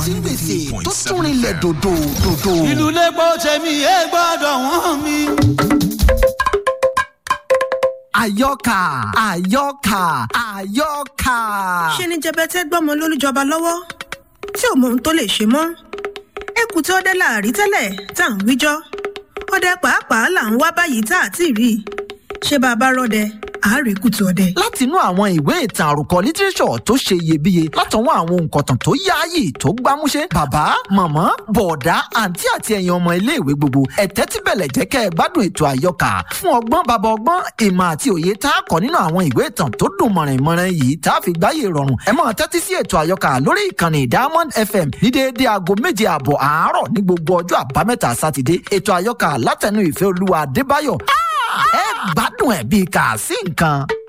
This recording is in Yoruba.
tí ń gbèsè tó tún rinlẹ̀ dòdò dòdò. ìlú lẹ́gbọ́ tẹ̀mí ẹ gbọ́dọ̀ wọ́n mi. àyọkà àyọkà àyọkà. ṣe ni jẹbẹtẹ gbọmọ lólùjọba lọ́wọ́ tí ò mọ ohun tó lè ṣe mọ́ ẹkùn tí ọdẹ láàrí tẹ́lẹ̀ tá à ń wíjọ́ ọdẹ pàápàá là ń wá báyìí tá à ti rí i ṣé bàbá rọdẹ àárẹ̀kùtù ọdẹ. látinú àwọn ìwé ìtàn àròkọ lítírẹ́sọ̀ tó ṣe iyebíye látọwọ́ àwọn òǹkọ̀tàn tó yáàyè tó gbámúṣé bàbá màmá bọ̀ọ̀dá àǹtí àti ẹ̀yin ọmọ iléèwé gbogbo ẹ̀tẹ́ tí bẹ̀lẹ̀ jẹ́ kẹ́ ẹ gbádùn ètò àyọkà fún ọgbọ́n bàbá ọgbọ́n ìmọ̀ àti òye tá a kọ́ nínú àwọn ìwé ìtàn tó dùn mọ̀rìnmọ̀rìn yìí tá a fi gbáyé rọrùn ẹ máa tẹ́tí sí ètò àyọkà lórí ìkànnì diamond fm ní déédéé aago méje àbọ̀ àárọ̀ ní gbogbo ọjọ́ àbámẹ́ta sátidé ètò àyọkà látẹnu ìfẹ́ olúwa adébáyọ̀ ẹ gbádùn ẹ̀ bíi kà sí nǹkan.